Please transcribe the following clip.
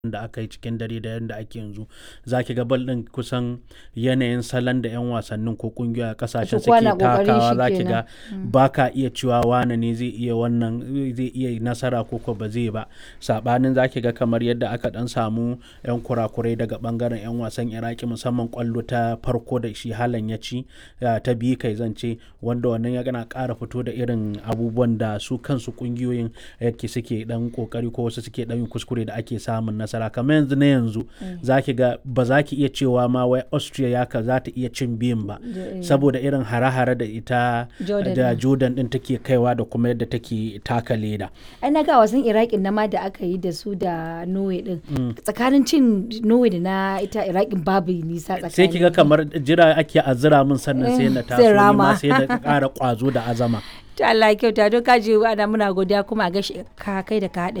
da aka yi cikin dare da yadda ake yanzu za ki ga bal ɗin kusan yanayin salon da 'yan wasannin ko kungiyoyi a kasashen Su kwana suke ƙoƙarin takawa shi za ki kenan. ga ba ka iya cewa wane ne zai iya wannan zai iya nasara ko ko ba zai ba sabanin za ki ga kamar yadda aka dan samu 'yan kurakurai daga bangaren 'yan wasan iraki musamman kwallo ta farko da shi halan ya ci ya, ta biyu kai zance wanda wannan ya gana ƙara fito da irin abubuwan da su kansu kungiyoyin yake suke dan kokari ko wasu suke dan yin kuskure da ake samun nasara kamar yanzu na yanzu za ki ga ba za ki iya cewa ma wai austria ya ka za ta iya cin biyun ba Da- saboda irin hare-hare da ita Jordan da din. jordan din take kaiwa da kuma yadda take taka leda ai na ga wasan iraqin na ma da aka yi da su da norway din tsakanin cin norway da na ita iraqin babu nisa tsakanin sai ki ga kamar jira ake azira min sannan sai na Eh, taso sai ni ma rama. sai da ƙara ƙwazo da azama to Allah ya kyauta don kaji ana muna godiya kuma a gashi ka kai da ka haɗa